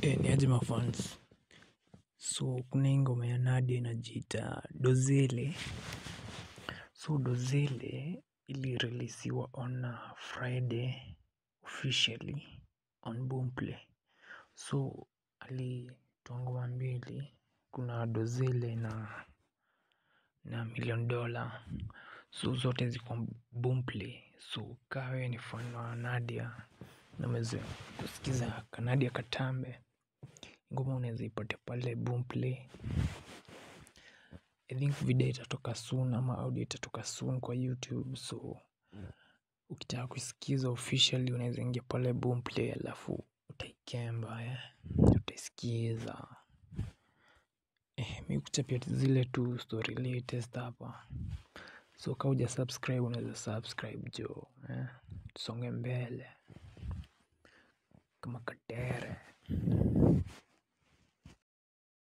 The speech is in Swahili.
ni aje mafans so kuna hii ngoma ya nadia inajiita dozele so dozele ilireleasiwa on friday officially on boomplay so alitoa ngoma mbili kuna dozele na na million dollar so zote ziko boomplay so ka wewe ni fan wa nadia na umezoea kusikiza kanadia katambe ngoma unaeza ipata pale boomplay I think video itatoka soon ama audio itatoka soon kwa youtube so ukitaka kuisikiza officially unaeza ingia pale boomplay alafu utaikemba utaisikiza mi hukuchapia zile tu story latest hapa so ka huja subscribe unaeza subscribe jo tusonge mbele kama.